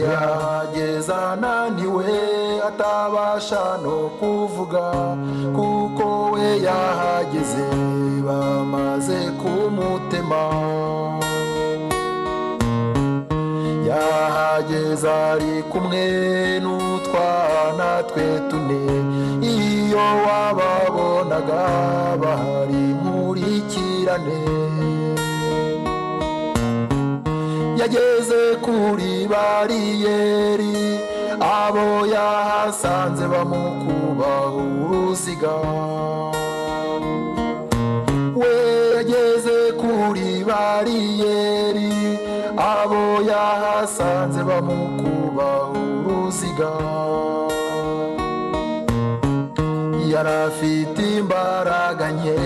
yageza ananiwe atabasha no kuvuga kuko we yahageze bamaze kumutema yahageze ari kumwe n'utwana twe tune iyo wababonaga bahari nkurikirane yageze kuri bariyeri abo yahasanze bamukubaho uruziga we yageze kuri bariyeri abo yahasanze bamukubaho uruziga yari afite imbaraga nke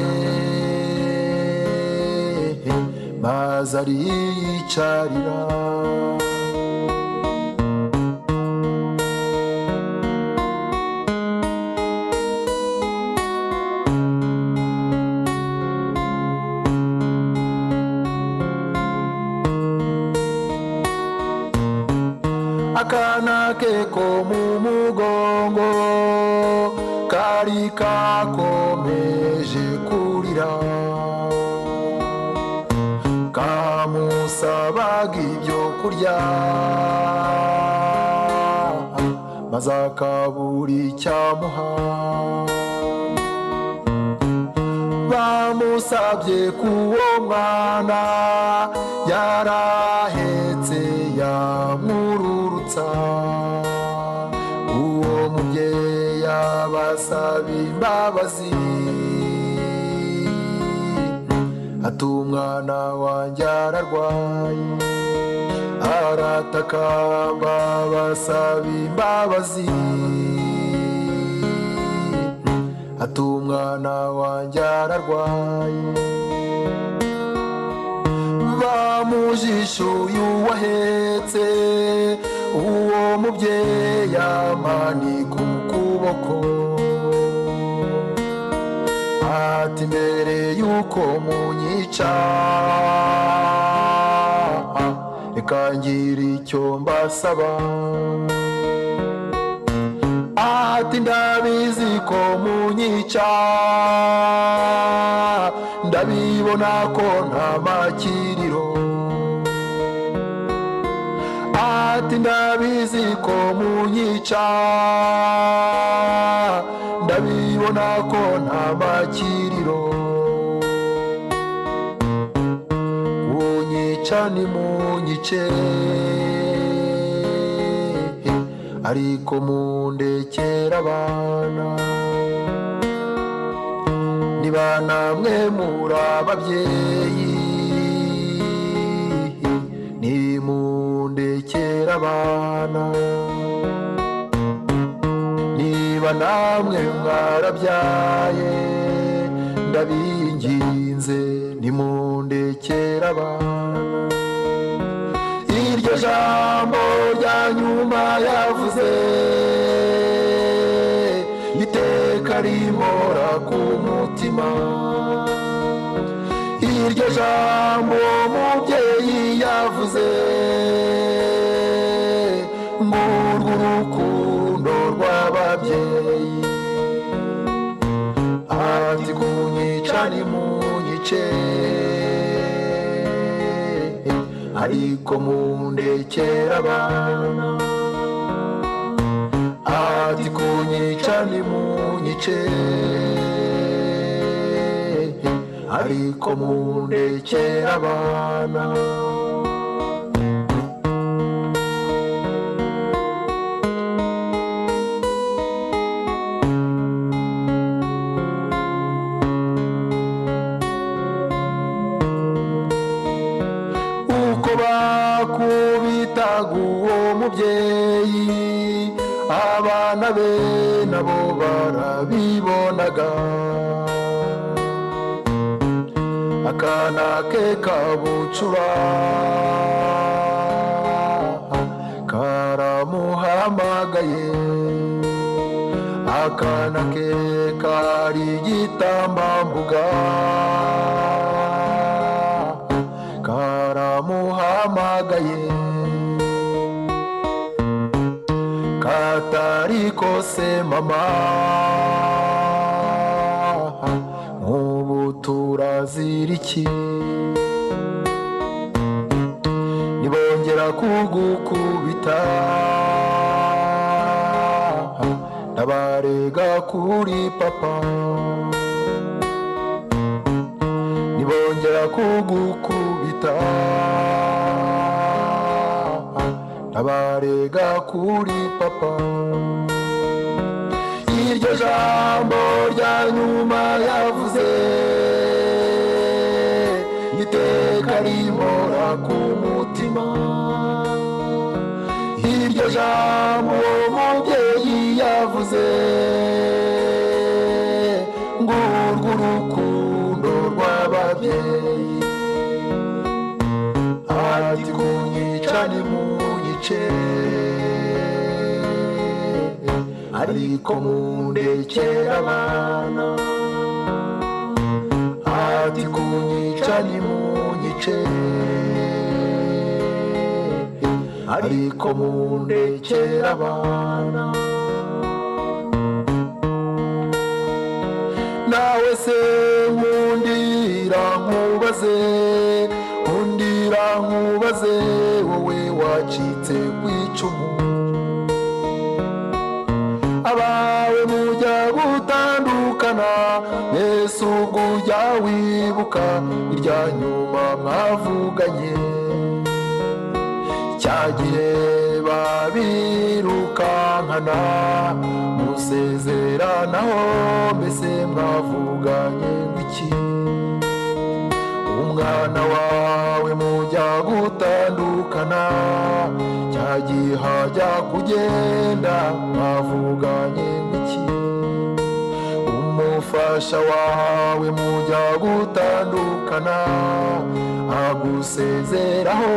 maze ariyicarira akana ke ko mu mugongo kari kakomeje kurira kamusabaga ibyo kurya maze akabura icyamuha bamusabye k'uwo mwana yarahetse yamururutsa uwo mubyeyi abasaba imbabazi ati umwana wanjye ararwaye arataka mbabasaba imbabazi ati umwana wanjye ararwaye bamujishuye uwahetse uwo mubyeyi amanika ukuboko ati mbere y'uko munyica reka ngira icyo mbasaba ati ndabizi ko munyica ndabibona ko nta makiriro ati ndabizi ko munyica ndabibona ko nta makiriro munyica ni munyice ariko mundekera abana niba namwe muri ababyeyi nimundekera abana niba namwe mwarabyaye ndabinginze nimundekera abana iryo jambo rya nyuma yavuze iteka rimora ku mutima iryo jambo mubyeyi yavuze ngurwo urukundo rw'ababyeyi ati kunyica ni munyice ariko mundekera abana ati kunyica ni munyice ariko mundekera abana uko bakubitaga uwo mubyeyi abana be nabo barabibonaga akana ke kabucura karamuhamagaye akana ke kari igitambambuga karamuhamagaye atarikose mama nk'ubu turaziriki nibongera kugukubita ndabarega kuri papa nibongera kugukubita ndabarega kuri papa iryo jambo rya nyuma yavuze iteka rimora ku mutima iryo jambo uwo mubyeyi yavuze ngurwo urukundo rw'ababyeyi ati kunyicane munyice ariko mundekere abana ati kunyicane munyice ariko mundekere abana nawe se nkundira nkubaze nkundira nkubaze wowe wacitse ku icumu abawe mujya gutandukana yesu ubwo ujya wibuka irya nyuma mwavuganye cya gihe babirukankana musezeranaho mbese mwavuganye iki umwana wawe mujya gutandukana cya gihe hajya kugenda mwavuganye iki umufasha wawe mujya gutandukana agusezeraho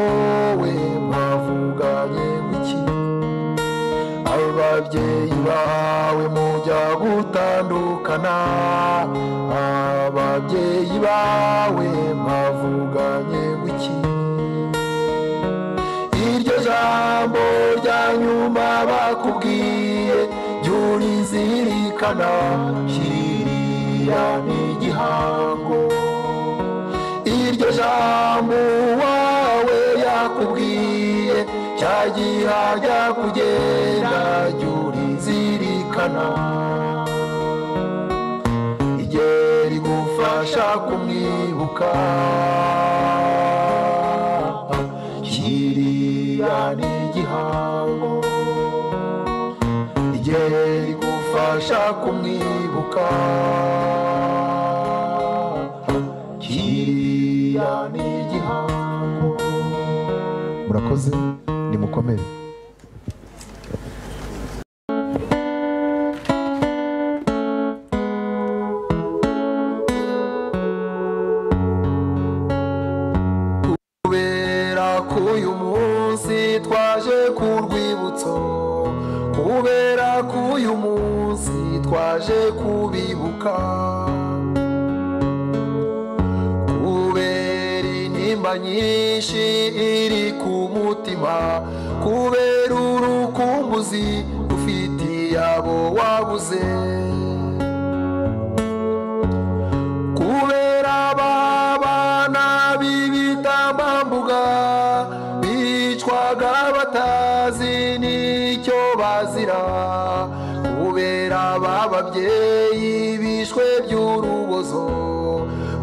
we mwavuganye iki ababyeyi bawe mujya gutandukana ababyeyi bawe mwavuganye iki iryo jambo rya nyuma bakubwiye ryurizirikana kiriya ni igihango iryo jambo wawe yakubwiye cyagira ajya kugenda ryurizirikana igihe rigufasha kumwibuka kiriya ni igihango igihe rigufasha kumwibuka kiriya ni igihango murakoze nimukomere kubera ko uyu munsi twaje ku rwibutso kubera ko uyu munsi twaje kubibuka kubera intimba nyinshi iri ku mutima kubera urukumbuzi ufitiye abo wabuze kubera babana b'ibitambambuga bicwaga batazi n'icyo bazira kubera bababyeyi bishwe by'urubozo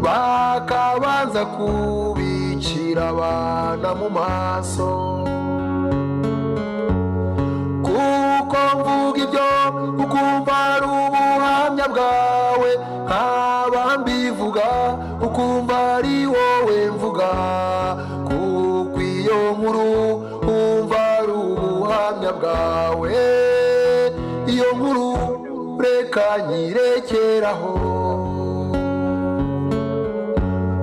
bakabanza kubicira abana mu maso kuko mvuga ibyo ukumva ari ubuhamya bwawe nkaba mbivuga ukumva ari wowe mvuga kuko iyo nkuru wumva ari ubuhamya bwawe iyo nkuru reka nyirekeraho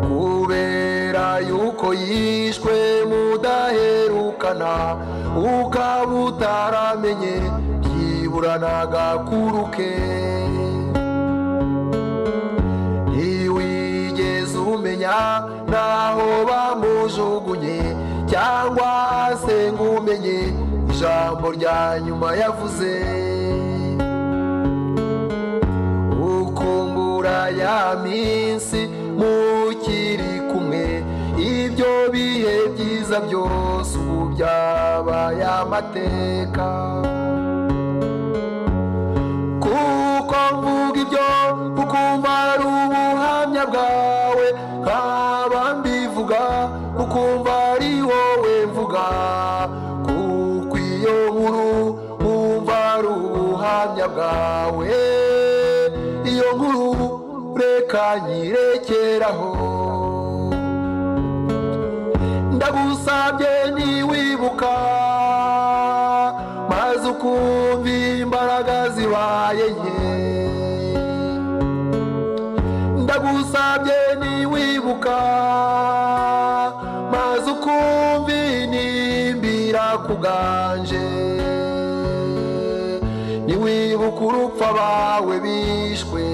kubera yuko yishwe mudaherukana ukaba utaramenye ryiburanaga kuruke ntiwigeze umenya naho bamujugunye cyangwa se ngumenye ijambo rya nyuma yavuze ukumbura ya minsi mukiri kumwe ibyo bihe byiza byose ubu byabaye amateka kuko mvuga ibyo ukumva ari ubuhamya bwawe nkaba mbivuga ukumva ari wowe mvuga kuko iyo nkuru wumva ari ubuhamya bwawe iyo nkuru reka nyirekeraho ndagusabye ntiwibuka maze ukumva imbaraga zibaye nke ndagusabye ntiwibuka maze ukumva inimbira kuganje ntiwibuka urupfu abawe bishwe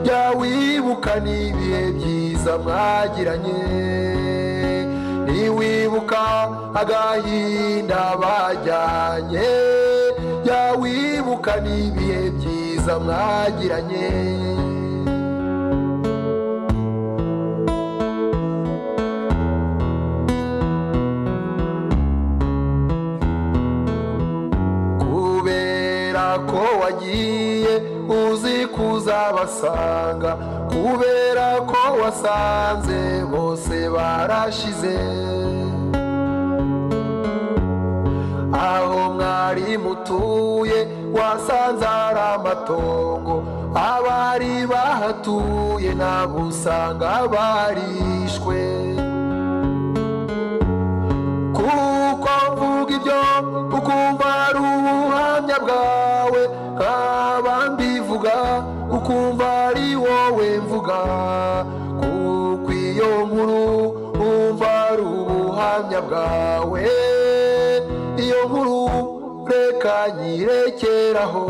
jya wibuka n'ibihe byiza mwagiranye ntiwibuka agahinda bajyanye jya wibuka n'ibihe byiza mwagiranye kubera ko wagiye uzi kuzabasanga kubera ko wasanze bose barashize aho mwari mutuye wasanze ari amatongo abari bahatuye ntabwo usanga barishwe kuko mvuga ibyo ukumva ari ubuhamya bwawe nkaba mbivuga ukumva ari wowe mvuga kuko iyo nkuru wumva ari ubuhamya bwawe iyo nkuru reka nyirekeraho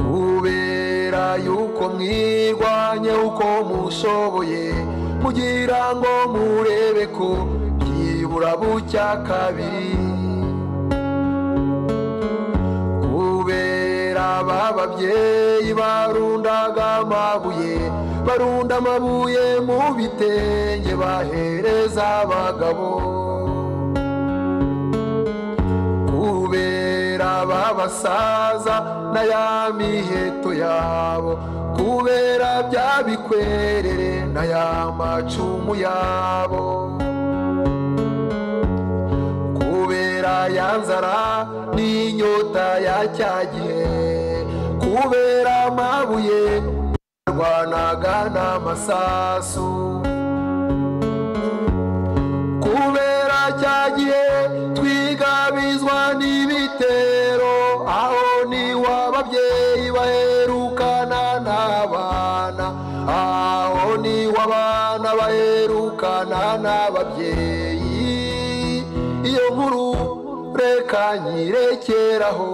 kubera yuko mwirwanye uko mushoboye kugira ngo murebe ko byibura bucya kabiri kubera ba babyeyi barundaga amabuye barunda amabuye mu bitenge bahereza abagabo kubera babasaza na ya miheto yabo kubera bya bikwerere na ya macumu yabo kubera ya nzara n'inyota ya cya gihe kubera amabuye barwanaga n'amasasu kubera cya gihe twigabizwa n'ibitero aho n'iw'ababyeyi baherukana n'abana aho n'iw'abana baherukana n'ababyeyi iyo nkuru reka nyirekeraho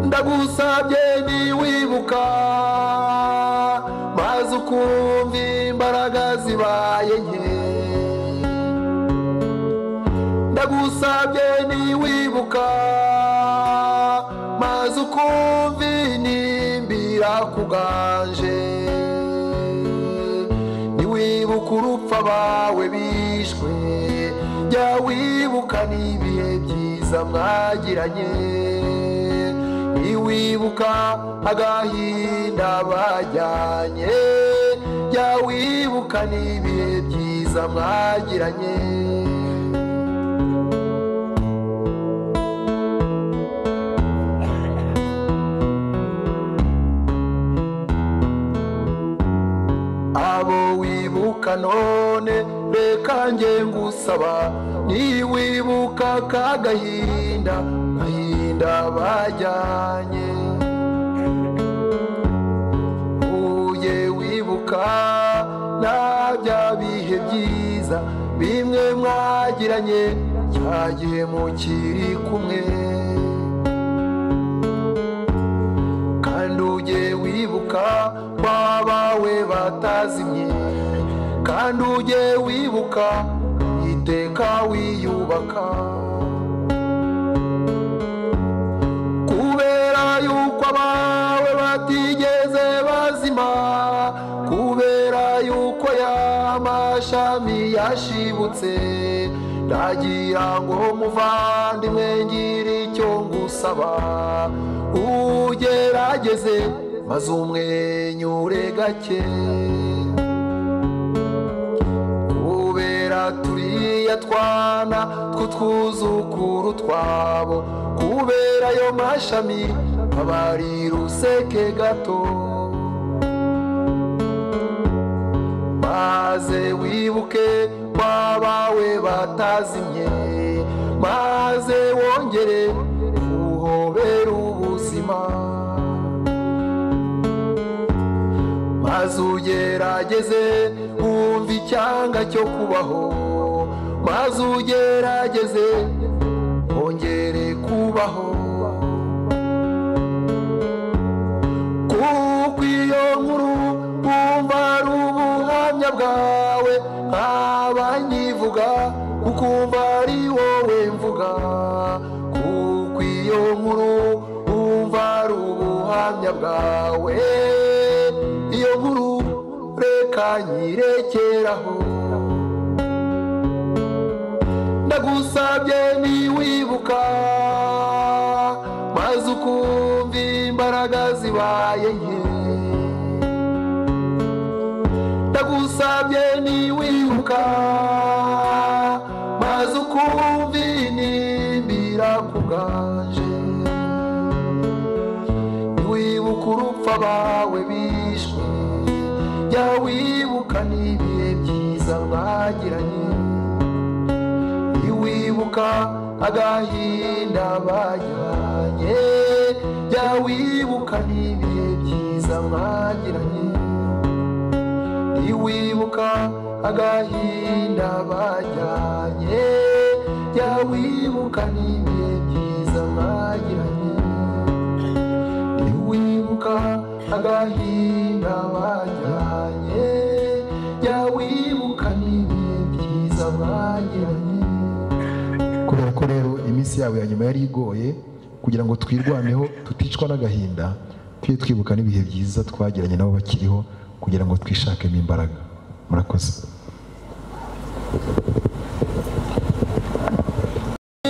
ndagusabye ntiwibuka maze ukumva imbaraga zibaye nke ndagusabye ntiwibuka maze ukumva inimbira kuganje ntiwibuka urupfu abawe bishwe jya wibuka n'ibihe byiza mwagiranye ntiwibuka agahinda bajyanye jya wibuka n'ibihe byiza mwagiranye abo wibuka none reka nge ngusaba niwibuka kagahinda gahinda bajyanye uye wibuka na bya bihe byiza bimwe mwagiranye cyagiye mukiri kumwe kandi ujye wibuka babawe batazimye kandi ujye wibuka iteka wiyubaka kubera yuko abawe batigeze bazima kubera yuko ya mashami yashibutse ndagira ngo muvandimwe ngira icyo ngusaba ugerageze maze umwenyure gake kubera turiya twana tw'utwuzukuru twabo kubera ayo mashami aba ari ruseke gato maze wibuke kwa bawe batazimye maze wongere uhobere ubuzima maze ugerageze wumva icyanga cyo kubaho maze ugerageze wongere kubaho kuko iyo nkuru wumva ari ubuhamya bwawe nkaba nyivuga kukumva ari wowe mvuga kuko iyo nkuru wumva ari ubuhamya bwawe iyo nkuru reka nyirekeraho ndagusabye niwibuka maze ukumva imbaraga zibaye nke ndagusabye niwibuka maze ukumva inimbira ku bwanje wibuka urupfu abawe bishwe jya wibuka n'ibihe byiza mwagiranye niwibuka agahinda bajyanye jya wibuka n'ibihe byiza mwagiranye niwibuka agahinda bajyanye jya wibuka n'ibihe byiza mwagiranye wibuka agahinda bajyanye jya wibuka n'ibihe byiza bagiranye kubera ko rero iminsi yabo ya nyuma yari igoye kugira ngo twirwaneho tuticwa n'agahinda tujye twibuka n'ibihe byiza twagiranye nabo bakiriho kugira ngo twishakemo imbaraga murakoze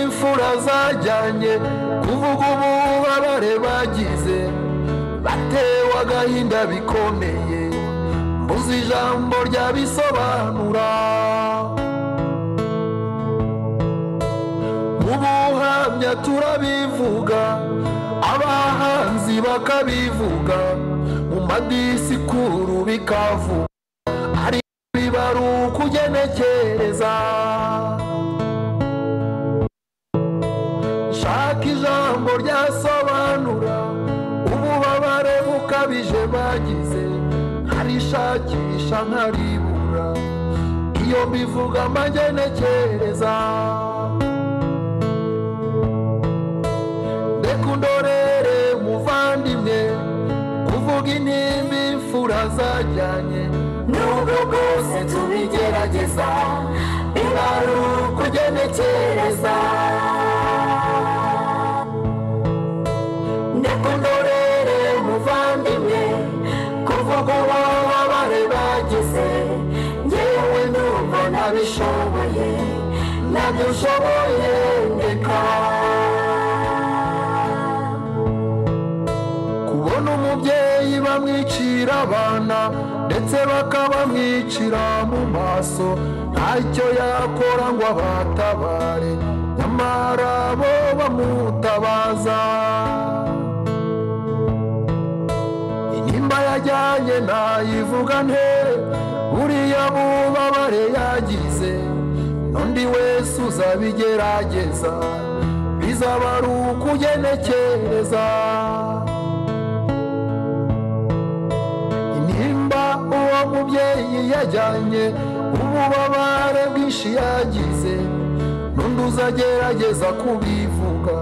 imfura zajyanye kuvuga ububabare bagize batewe agahinda bikomeye mbuze ijambo ryabisobanura mu buhamya turabivuga abahanzi bakabivuga mu madisikuru bikavuga ari bari ukugenekereza shaka ijambo ryasobanura ububabare bukabije bagize nkarishakisha nkaribura iyo mbivuga magenekereza reka undorere muvandimwe kuvuga intimba imfura zajyanye nubwo bwose tubigerageza biba ari ukugenekereza ndekundorere muvandimwe kuvuga ububabare bagize ngewe ndumva nabishoboye nabyo ushoboye ndeka kubona umubyeyi bamwicira abana ndetse bakabamwicira mu maso ntacyo yakora ngo abatabare nyamara bo bamutabaza intimba yajyanye nayivuga nte buriya bubabare yagize n'undi wese uzabigerageza bizaba ari ukugenekereza intimba uwo mubyeyi yajyanye ububabare bwinshi yagize n'undi uzagerageza kubivuga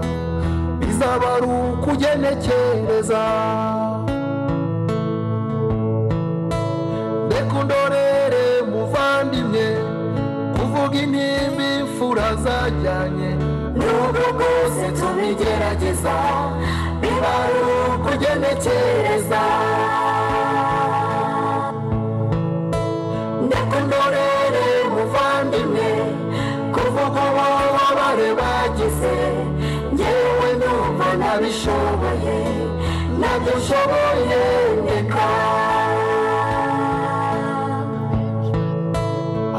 bizaba ari ukugenekereza reka undorere muva nubwo intimba imfura zajyanye nubwo bwose tubigerageza biba ari ukugenekereza ndekundorere muvandimwe kuvuga ububabare bagize ngewe numva nabishoboye nabyo nshoboye ndeka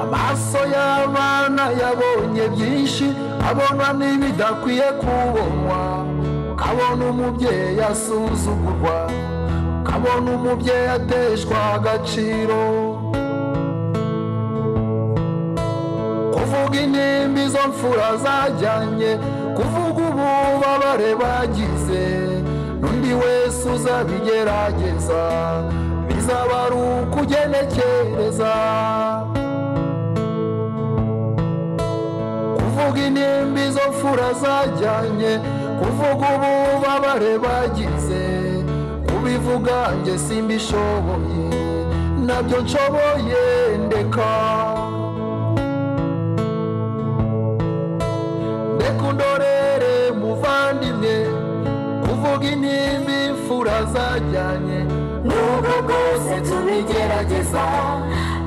amaso y'abana yabonye byinshi abona n'ibidakwiye kubonwa kabona umubyeyi asuzugurwa kabona umubyeyi ateshwa agaciro kuvuga intimba izo mfura zajyanye kuvuga ububabare bagize n'undi wese uzabigerageza bizaba ari ukugenekereza kuvuga intimba izo mfura zajyanye kuvuga ububabare bagize kubivuga njye simbishoboye nabyo nshoboye ndeka ndeka undorere muvandimwe kuvuga intimba imfura zajyanye nubwo bwose tubigerageza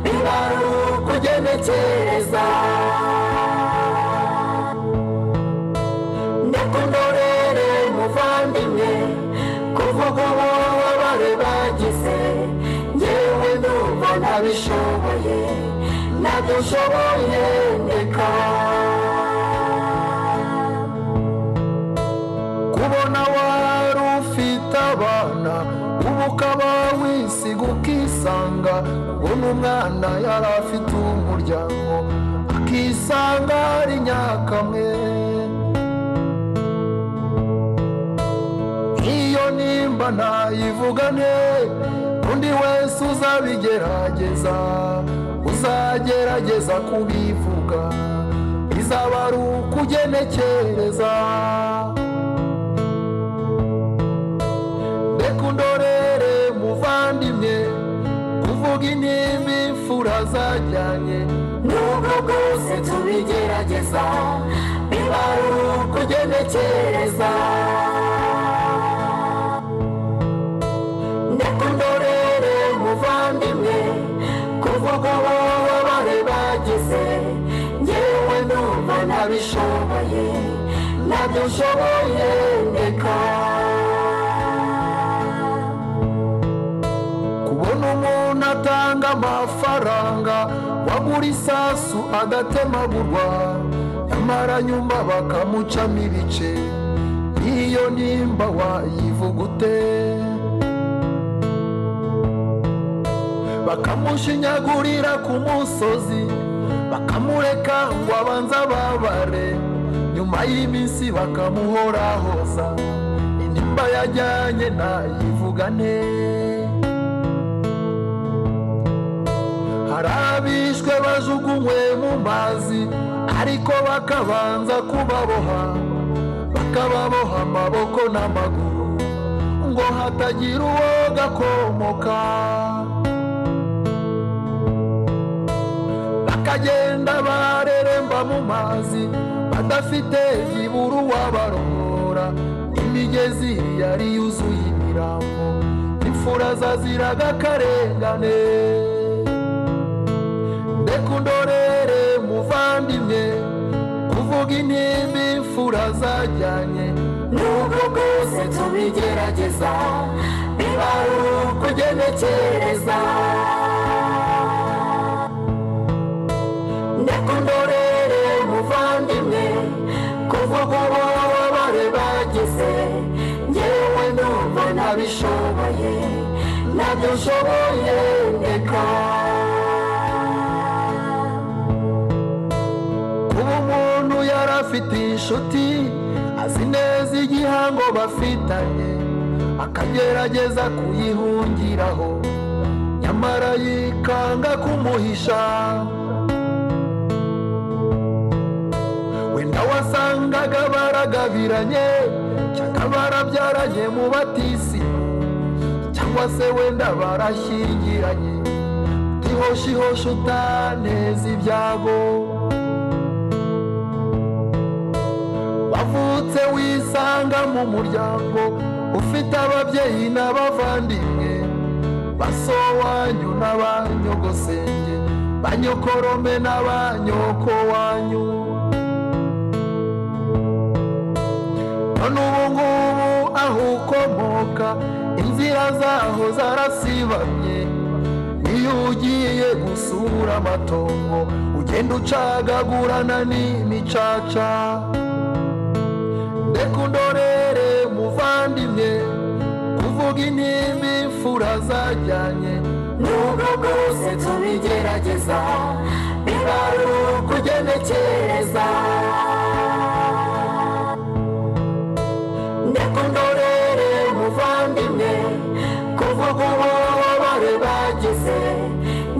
biba ari ukugenekereza ndekundorere muvandimwe kuvuga ububabare bagize ngewe numva nabishoboye nabyo nshoboye ndeka kubona wari ufite abana ubu ukaba wisiga ukisanga ubona umwana yari afite umuryango akisanga ari nyakamwe iyo nimba ntayivugane undi wese uzabigerageza uzagerageza kubivuga izaba ari ukugenekereza reka undorere muvandimwe kuvuga intimba imfura zajyanye nubwo bwose tubigerageza biba ari ukugenekereza ndekundorere muvandimwe kuvuga ububabare bagize ngewe numva nabishoboye nabyo nshoboye ndeka kubona umuntu atanga amafaranga wagura isasu agatemagurwa nyamara nyuma bakamucamo ibice iyo nimba wayivuga ute bakamushinyagurira ku musozi bakamureka ngo abanze ababare nyuma y'iminsi bakamuhorahoza inimba yajyanye ntayivugane hari abishwe bajugunywe mu mazi ariko bakabanza kubaboha bakababoha amaboko n'amaguru ngo hatagira uwo gakomoka bakagenda bareremba mu mazi badafite iburu wabarongora imigezi yari yuzuye imirambo imfura zaziraga akarengane ndeka undorere muvandimwe kuvuga intimba imfura zajyanye nubwo bwose tubigerageza biba ari ukugenekereza ndekundorere muvandimwe kuvuga ububabare bagize ngewe numva nabishoboye nabyo nshoboye ndeka kuba umuntu yari afite inshuti azi neza igihango bafitanye akagerageza kuyihungiraho nyamara yikanga kumuhisha wenda wasangaga baragabiranye cyangwa barabyaranye mu batisi cyangwa se wenda barashyingiranye ntihoshihoshi utaneza ibyago wavutse wisanga mu muryango ufite ababyeyi n'abavandimwe basowanyu n'abanyogosenge banyokorome n'abanyoko wanyu none ubu ngubu aho ukomoka inzira zaho zarasibamye iyo ugiye gusura amatongo ugenda ucagagurana n'imicaca reka undorere muvandimwe kuvuga intimba imfura zajyanye nubwo bwose tubigerageza bibaruka ugenekereza ndekundorere muvandimwe kuva ku bubabare bagize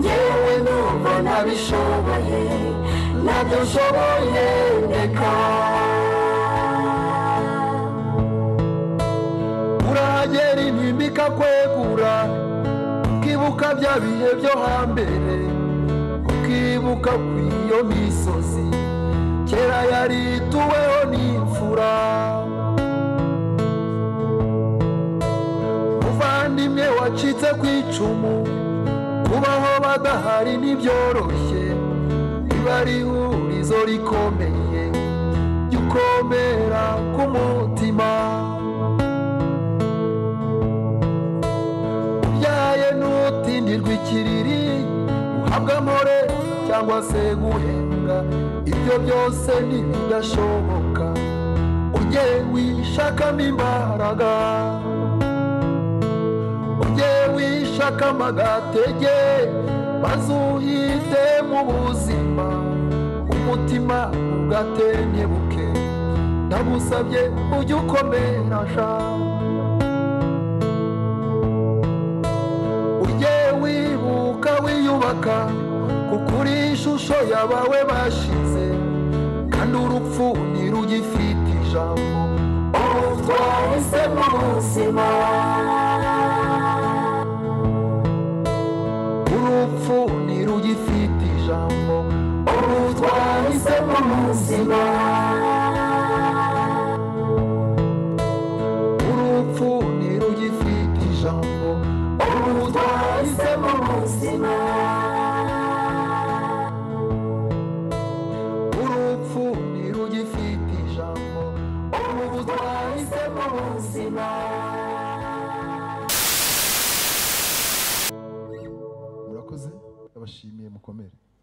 ngewe numva nabishoboye nabyo nshoboye ndeka urahagera intimba ikakwegura ukibuka bya bihe byo hambere ukibuka ku iyo misozi kera yarituweho n'imfura muvandimwe wacitse ku icumu kubaho badahari ntibyoroshye riba ari ihurizo rikomeye jya ukomera ku mutima ubyaye n'utindirwa ikiriri uhabwa amore cyangwa se guhenga ibyo byose ntibidashoboka ujye wishakamo imbaraga ujye wishakamo agatege maze uhite mu buzima umutima ugatenyebuke ndagusabye ujye ukomera sha ujye wibuka wiyubaka kuko uri ishusho yabawe bashize kandi urupfu ntirugifite ijambo ubu twahisemo ubuzima urupfu ntirugifite ijambo ubu twahisemo ubuzima urupfu ntirugifite ijambo ubu twahisemo ubuzima urupfu ntirugifite ijambo ubu twahisemo ubuzima murakoze ndabashimiye mukomere